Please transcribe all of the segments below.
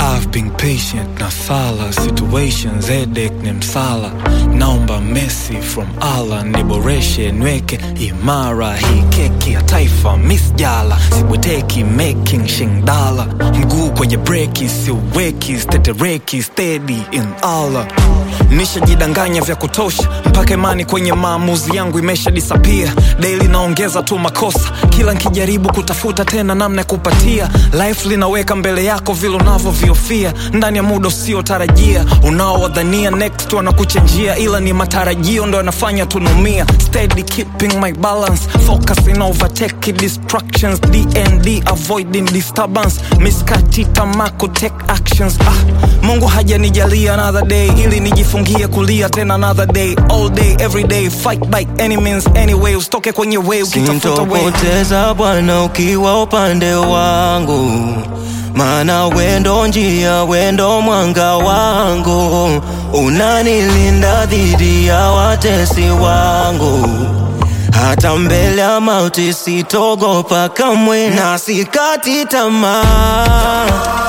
I've been patient na sala situations headache ni msala naomba mercy from Allah niboreshe nweke imara hii keki ya taifa miss jala sibweteki making shingdala mguu kwenye breki siuweki stetereki steady in Allah nishajidanganya vya kutosha mpaka imani kwenye maamuzi yangu imesha disappear daily naongeza tu makosa kila nkijaribu kutafuta tena namna ya kupatia life linaweka mbele yako vile unavyoviofia ndani ya muda usiotarajia unaowadhania next wanakuchenjia ila ni matarajio ndo yanafanya tunumia steady keeping my balance focusing overtake distractions dnd avoiding disturbance miskati tamako take actions ah, mungu hajanijalia another day ili nijifungie kulia tena another day all day every day fight by any means anyway usitoke kwenye way ukitafuta way sintopoteza Bwana ukiwa upande wangu, maana wendo njia, wendo mwanga wangu, unanilinda dhidi ya watesi wangu. Hata mbele ya mauti sitogopa kamwe, na sikati tamaa,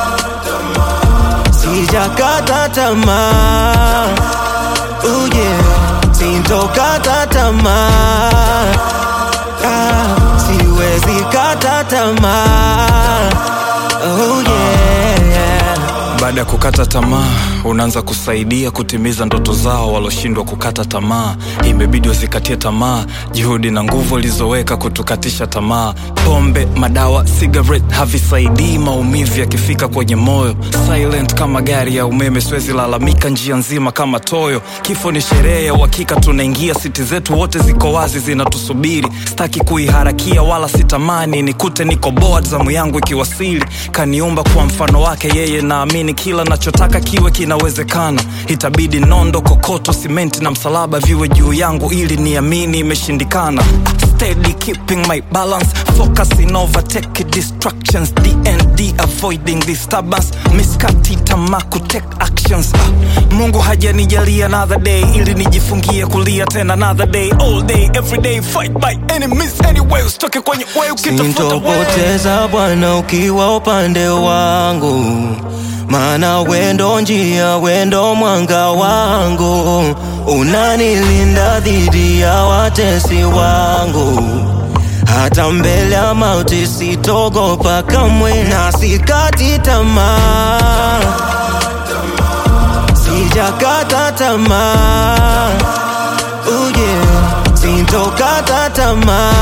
sijakata tamaa, oh yeah, sintokata tamaa ah, siwezi kata tamaa oh yeah. baada ya kukata tamaa unaanza kusaidia kutimiza ndoto zao waloshindwa kukata tamaa imebidi wazikatie tamaa juhudi na nguvu walizoweka kutukatisha tamaa pombe madawa cigarette havisaidii maumivu yakifika kwenye moyo silent kama gari ya umeme siwezi lalamika njia nzima kama toyo kifo ni sherehe ya uhakika tunaingia siti zetu wote ziko wazi zinatusubiri staki kuiharakia wala sitamani nikute niko board zamu yangu ikiwasili kaniumba kwa mfano wake yeye naamini kila nachotaka kiwe kinawezekana itabidi nondo kokoto simenti na msalaba viwe juu yangu ili niamini imeshindikana steady keeping my balance focusing overtake distractions dnd avoiding disturbance miskati tamaku take actions ah, mungu hajanijalia another day ili nijifungie kulia tena another day all day every day fight by any means anyway usitoke kwenye way ukitafuta way Sintopoteza Bwana ukiwa upande wangu, maana wendo njia, wendo mwanga wangu, unanilinda dhidi ya watesi wangu. Hata mbele ya mauti sitogopa kamwe, na sikati tamaa, sijakata tamaa, oh yeah, sintokata tamaa.